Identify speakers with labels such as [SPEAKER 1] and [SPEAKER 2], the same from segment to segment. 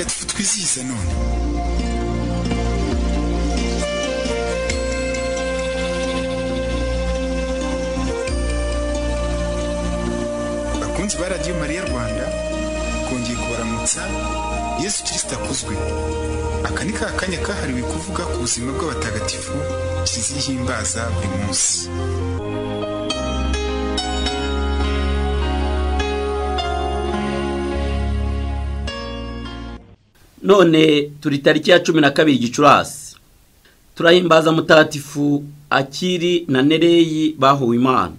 [SPEAKER 1] uyivisise noni bakunzi ba radiyo mariya rwanda kongeye kubaramutsa yesu kirisita akuzwe aka ni ka kanya kahariwe kuvuga ku buzima bw'abatagatifu kizihimbaza buri munsi
[SPEAKER 2] none turi tariki ya cumi na kabiri gicurasi turahimbaza mutagatifu akiri na nereyi bahuwe imana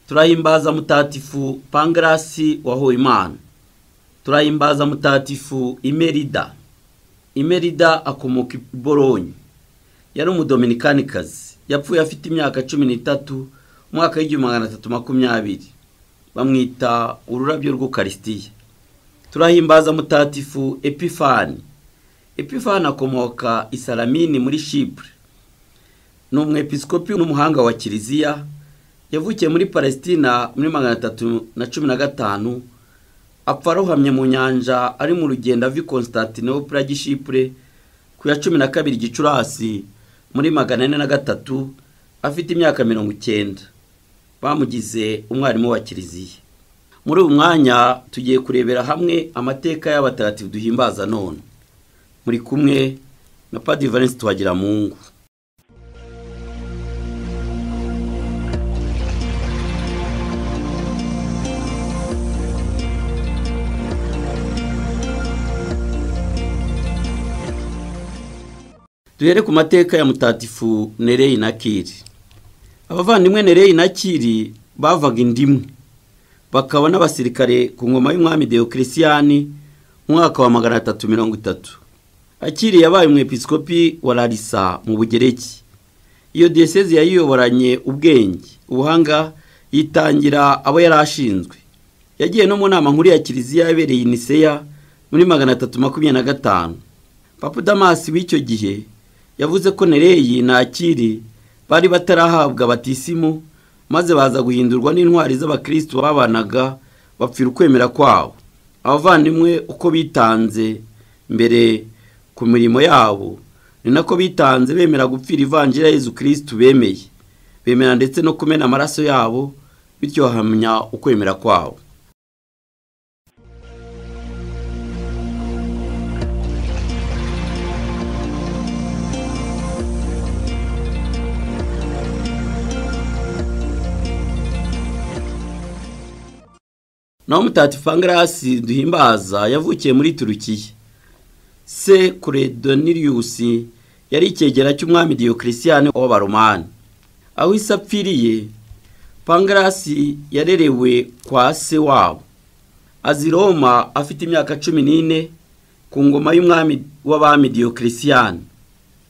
[SPEAKER 2] turahimbaza mutagatifu pangarasi wahuwe imana turahimbaza mutagatifu imerida imerida akomoka i boronyi yari umudominikanikazi yapfuye afite imyaka cumi n'itatu umwaka w'igihumbi magana atatu makumyabiri bamwita ururabyo rw'ukarisitiya turahimbaza mutagatifu epifani epifani akomoka i salamini muri shipure ni umwepisikopi n'umuhanga wa kiliziya yavukiye muri palesitina muri magana atatu na cumi na gatanu apfa arohamye mu nyanja ari mu rugendo ava i konstantinopura gishipure ku ya cumi na kabiri gicurasi muri magana ane na gatatu afite imyaka mirongo icyenda bamugize umwarimu wa kiliziya muri ubu mwanya tugiye kurebera hamwe amateka y'abatagatifu duhimbaza none muri kumwe na Padiri Valence tuhagira mungu duhere ku mateka ya mutagatifu nereyi na kiri abavandimwe nereyi na kiri bavaga indimu bakaba n'abasirikare ku ngoma y'umwami deyokirisiyani mu mwaka wa magana atatu mirongo itatu akiri yabaye umwepisikopi wa larisa mu bugereki iyo diyoseze yayiyoboranye ubwenge ubuhanga yitangira abo yari ashinzwe yagiye no mu nama nkuru ya kiliziya yabereye iniseya muri magana atatu makumyabiri na gatanu papa damasi w'icyo gihe yavuze ko nereyi na akiri bari batarahabwa batisimu maze baza guhindurwa n'intwari z'abakristo babanaga bapfira ukwemera kwabo abavandimwe uko bitanze mbere ku mirimo yabo ni nako bitanze bemera gupfira ivanjira Yezu kirisiti bemeye bemera ndetse no kumena amaraso yabo bityo bahamya ukwemera kwabo naho mutagatifu angarasi duhimbaza yavukiye muri turukiya se kuredoniriusi yari icyegera cy'umwami diyokirisiyani w'abaromani aho isi apfiriye pangarasi yarerewe kwa se wabo azi roma afite imyaka cumi n'ine ku ngoma y'umwami w'abami diyokirisiyani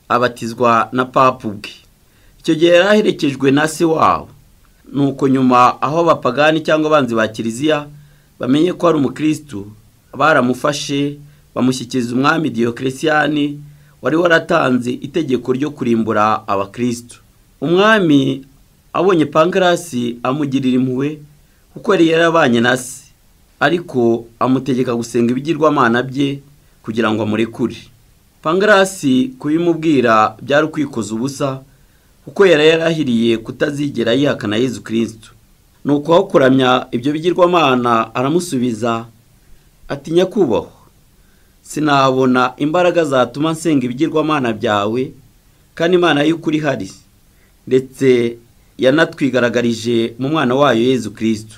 [SPEAKER 2] abatizwa na papa ubwe icyo gihe yari aherekejwe na se wabo nuko nyuma aho abapagani cyangwa abanzi ba kiliziya bamenye ko ari umukirisitu baramufashe bamushyikiriza umwami diyokirisiyani wari waratanze itegeko ryo kurimbura abakirisitu umwami abonye pankarasi amugirira impuhwe kuko yari yarabanye na se ariko amutegeka gusenga ibigirwamana bye kugira ngo amurekure pankarasi kubimubwira byari ukwikoza ubusa kuko yari yarahiriye kutazigera yihakana Yezu kirisitu ni aho kuramya ibyo bigirwamana aramusubiza ati nyakubahwa sinabona imbaraga zatuma nsenga ibigirwamana byawe kandi imana y'ukuri ihari ndetse yanatwigaragarije mu mwana wayo Yezu kirisitu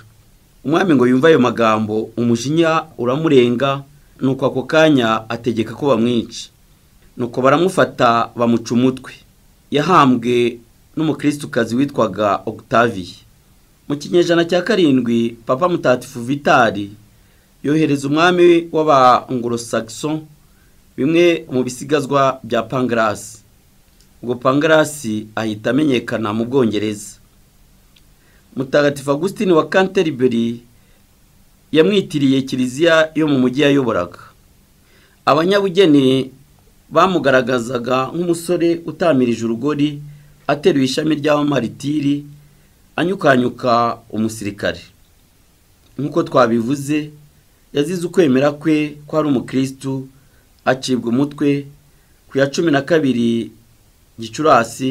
[SPEAKER 2] umwami ngo yumve ayo magambo umujinya uramurenga nuko ako kanya ategeka ko bamwica nuko baramufata bamuca umutwe yahambwe n'umukirisukazi witwaga Octavie mu kinyejana cya karindwi papa mutatifu vitari yohereza umwami w'abangorosagiso bimwe mu bisigazwa bya pangarasi ubwo pangarasi ahita amenyekana mu bwongereza mutagatifu Augustine wa Canterbury yamwitiriye kiliziya yo mu mujyi yayoboraga abanyabugeni bamugaragazaga nk'umusore utamirije urugori ateruye ishami ry'abamaritiri anyukanyuka umusirikare nk'uko twabivuze yazize ukwemera kwe ko ari umukirisitu acibwa umutwe ku ya cumi na kabiri gicurasi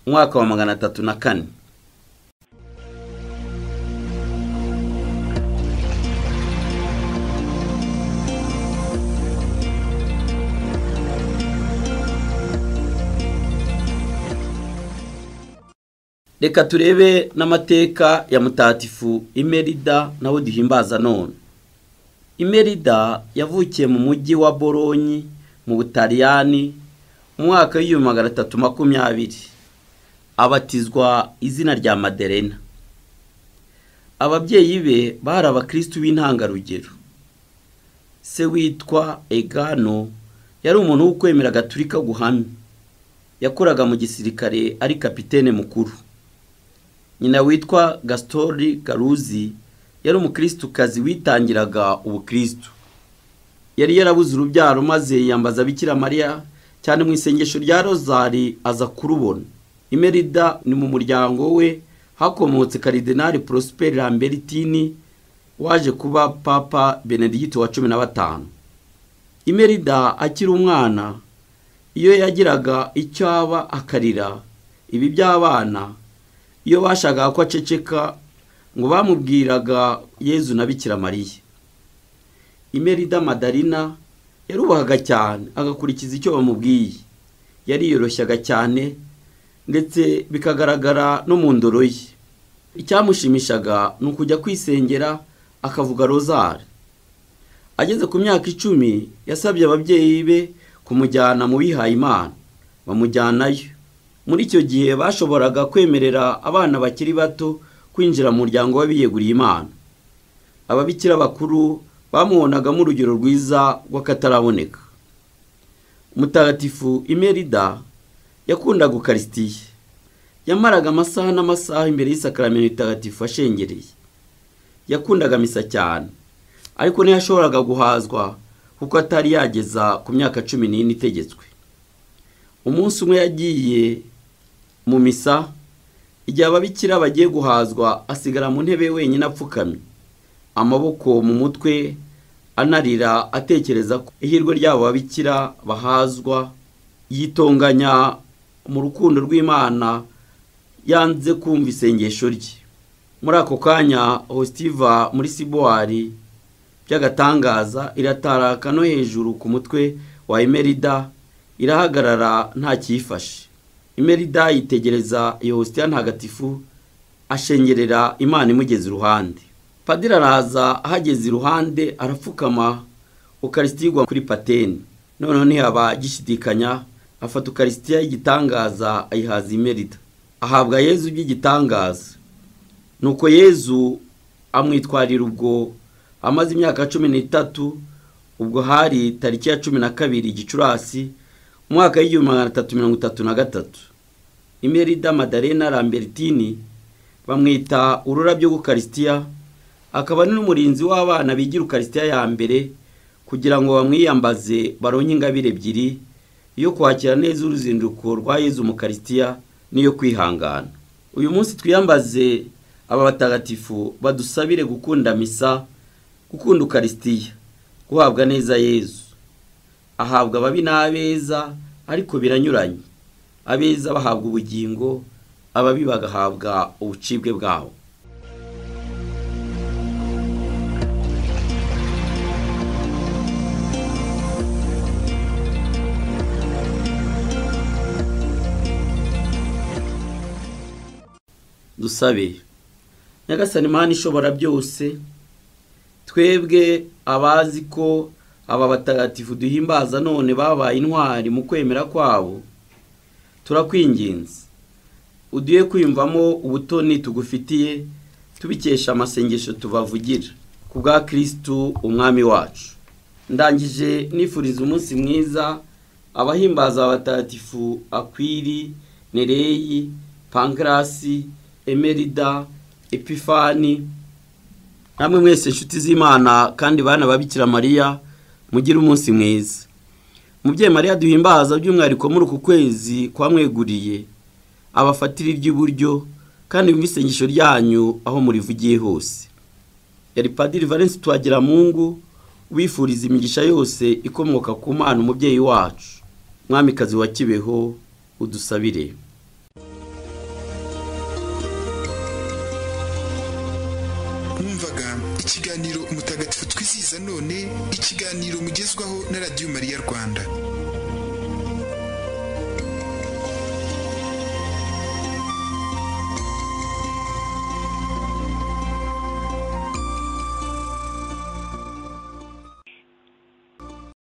[SPEAKER 2] umwaka wa magana atatu na kane reka turebe n'amateka ya mutatifu imerida nawe duhimbaza none imerida yavukiye mu mujyi wa boronyi mu butaliyani mu mwaka w'igihumbi magana atatu makumyabiri abatizwa izina rya maderena ababyeyi be bari abakirisitu b'intangarugero se witwa egano yari umuntu wo kwemera gaturika guhamye yakoraga mu gisirikare ari kapitene mukuru nyina witwa gasitori garuzi yari umukirisitu witangiraga ubukirisitu yari yarabuze urubyaro maze yambaza Bikira mariya cyane mu isengesho rya rozari aza kurubona imerida ni mu muryango we hakomotse karidenari porosiperi lambertini waje kuba papa benedigiti wa cumi na batanu imerida akiri umwana iyo yagiraga icyo aba akarira ibi by'abana iyo bashakaga ko aceceka ngo bamubwiraga yezu na bikira mariya imerida madarina yarubahaga cyane agakurikiza icyo bamubwiye yariyoroshyaga cyane ndetse bikagaragara no mu ndoro ye icyamushimishaga ni ukujya kwisengera akavuga rozari ageze ku myaka icumi yasabye ababyeyi be kumujyana mu bihaye imana bamujyanayo muri icyo gihe bashoboraga kwemerera abana bakiri bato kwinjira mu muryango w'abiyeguriye imana ababikira bakuru bamubonagamo urugero rwiza rw'akataraboneka mutagatifu imerida yakundaga ukarisitiye yamaraga amasaha n'amasaha imbere y'isakaramentu itagatifu ashengereye yakundaga misa cyane ariko ntiyashoboraga guhazwa kuko atari yageza ku myaka cumi n'ine itegetswe umunsi umwe yagiye mu misa igihe ababikira bagiye guhazwa asigara mu ntebe wenyine apfukamye amaboko mu mutwe anarira atekereza ko ihirwe ry'abo babikira bahazwa yitonganya mu rukundo rw'imana yanze kumva isengesho rye muri ako kanya hositiva muri sibuwari by'agatangaza irataraka no hejuru ku mutwe wa emerida irahagarara ntakiyifashe imerida yitegereza iyo hositiya ntagatifu ashengerera imana imugeze iruhande padiri araza ahageze iruhande arapfukama ukarisitiya kuri pateni noneho ntihaba agishidikanya afata ukarisitiya y'igitangaza ayihaza imerida ahabwa yezu by'igitangaza nuko yezu amwitwarira ubwo amaze imyaka cumi n'itatu ubwo hari tariki ya cumi na kabiri gicurasi umwaka w'igihumbi magana atatu mirongo itatu na gatatu imerida madarena lambertini bamwita ururabyo rw'ukarisitiya akaba ari n'umurinzi w'abana bigira ukarisitiya ya mbere kugira ngo bamwiyambaze baronke ingabire ebyiri iyo kwakira neza uruzinduko rwa yezu mu karisitiya n'iyo kwihangana uyu munsi twiyambaze aba batagatifu badusabire gukunda misa gukunda ukarisitiya guhabwa neza yezu ahabwa ababi n'abeza ariko biranyuranye abeza bahabwa ubugingo ababi bagahabwa ubucibwe bwabo dusabe nyagasani mani ishobora byose twebwe abazi ko aba batagatifu duhimbaza none babaye intwari mu kwemera kwabo turakwinginze uduye kwiyumvamo ubutoni tugufitiye tubikesha amasengesho tubavugira ku bwa kirisitu umwami wacu ndangije nifuriza umunsi mwiza abahimbaza abatagatifu akwiri nereyi pankarasi emerida epifani namwe mwese inshuti z'imana kandi bana babikira mariya mugire umunsi mwiza mubyeyi mariya duhimbaza by'umwihariko muri uku kwezi kwamweguriye abafatira iry'iburyo kandi yumve isengesho ryanyu aho murivugiye hose yari padiri valence twagiramungu ubifuriza imigisha yose ikomoka ku mana umubyeyi wacu mwamikazi wa kibeho udusabire
[SPEAKER 1] mwumvaga ikiganiro umutagatifu twizihiza none ikiganiro mugezwaho na radiyo mariya rwanda